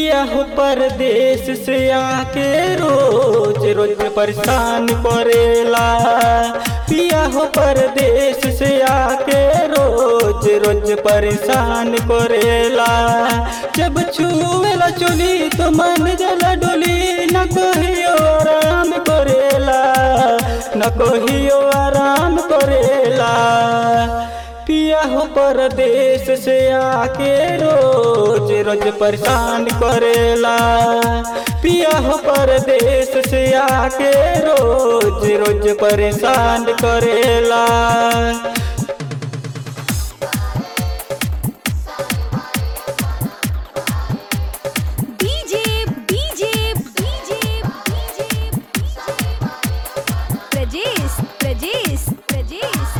पिया हो परदेश से आके रोज रोज परेशान करेला पिया हो परदेश से आके रोज रोज परेशान करेला जब छुएला चोली तो मन जला डोली न कहियो आराम करेला न कहियो आराम करेला पिया हो परदेश से आके रोज रोज परेशान करेला पिया हो परदेश से आके रोज रोज परेशान करेला DJ DJ DJ Prajesh Prajesh Prajesh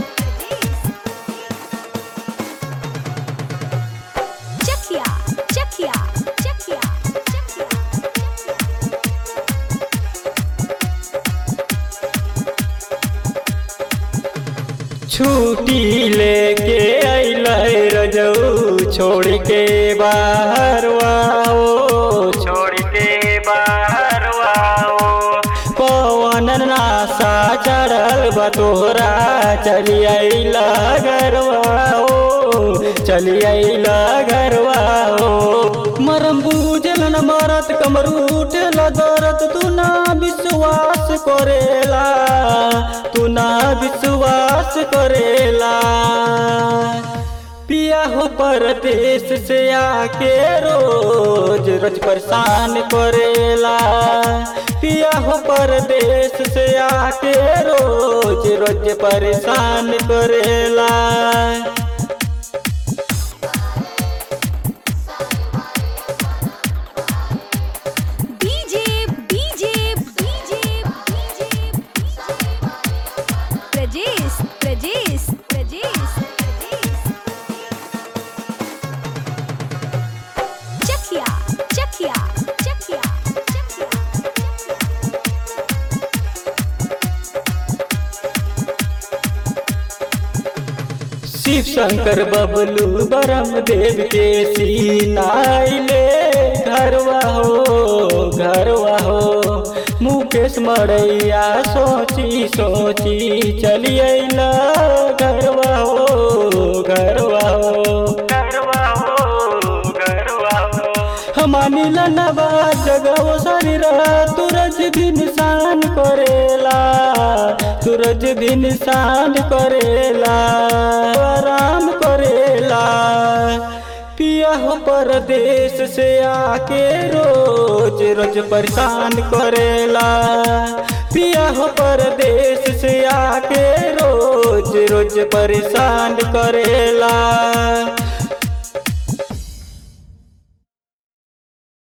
Chakhiya Chakhiya Chakhiya छुट्टी लेके अइलै रजऊ छोड़ के बाहर आओ छोड़ के बाहर आओ पवन नासा चढ़ल बतोरा चली अइला घरवाओ चली अइला घरवाओ मरम बूझल न मरत कमरूट दरद तू ना विश्वास करेला तू ना विश्वास करेला पिया हो परदेश से आके रोज रोज परेशान करेला पिया हो परदेश से आके रोज रोज परेशान करेला DJ DJ DJ Prajesh Prajesh Prajesh Chakhiya Chakhiya Chakhiya Shiv Shankar Bablu Baram Dev के सीनाइले घरवा हो घरवा हो मुकेश मड़ैया सोची सोची चली अइला घरवा हो घरवा हो घरवा हो घरवा हो हमानी लनवा जगव शरीर तुरज भी निशान करेला सूरज भी निशान करेला आराम करेला पिया हो परदेश से आके रोज रोज परेशान करेला पिया हो परदेश से आके रोज रोज परेशान करेला